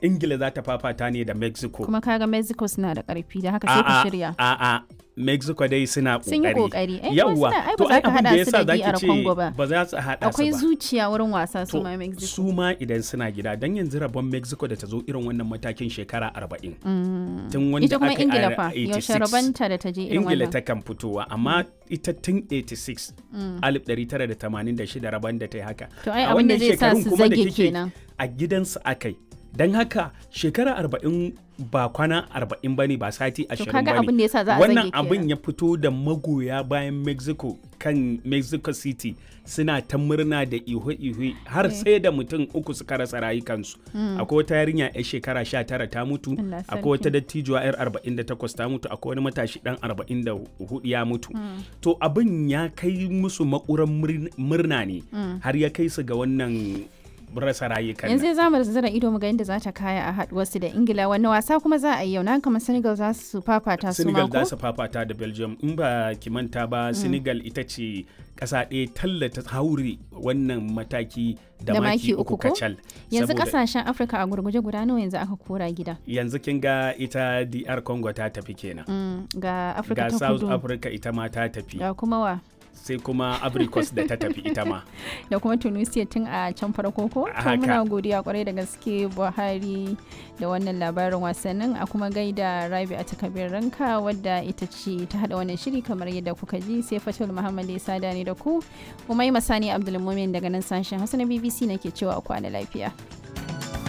ingila za ta fafata ne da mexico kuma kaga mexico suna da karfi da haka sai ku shirya a'a mexico dai suna kokari sun yi kokari ai yawwa ai to ba za ai ka abin da hada su yasa da zaki DR ce Congo ba ba za su hada su akwai ba zuciya wurin wasa su to ma mexico su ma idan suna gida dan yanzu rabon mexico da ta zo irin wannan matakin shekara 40 tun wanda ita kuma aka yi ingila a fa yaushe 86. rabanta da ta je irin ingila wannan ta kan fitowa amma ita tun 86 1986 rabon da ta yi haka to ai A abin da wannan zai sa shekarun su kuma da zage kike kenan a gidansu akai don haka shekara arba'in ba kwana arba'in ba ne ba sati to ashirin kaga ba abin da ne yasa za a wannan zage abin kenan ya fito da magoya bayan mexico kan mexico city suna ta murna da ihu-ihu har sai da mutum uku suka rasa rayukansu akwai wata yarinya 'yar shekara 19 ta mutu Allah sarki. akwai wata dattijuwa 'yar 48 ta mutu akwai wani matashi dan 44 ya mutu to abin ya kai musu makuran murn- murna ne har ya kai su ga wannan rasa rayukan nan. yanzu za mu zira ido mu ga inda za ta kaya a haduwarsu da ingila wani wasa kuma za a yi yau na kamar senegal za su fafata su Senegal ma za ko su fafata da Belgium in ba ki manta ba Senegal ita ce ƙasa ɗaya tallata haure wannan mataki da, Da maki maki uku uku ko? kacal. yanzu Saboda kasashen afirka a gurguje guda nawa yanzu aka kora gida yanzu kin ga ita DR Congo ta tafi kenan. Mm, ga afirka Ga ta South kudu Africa ita ma ta tafi ga kuma wa sai kuma Abricos da ta tafi ita ma. da kuma tunisia tun a can farko ko to Haka. muna godiya kwarai da gaske buhari da wannan labarin wasannin a kuma gaida rabi a takabir ranka wadda ita ce ta hada wannan shiri kamar yadda kuka ji sai fatul muhammad ya sada ne da ku umai masani abdulmumin daga nan sashen hausa na bbc nake cewa a kwana lafiya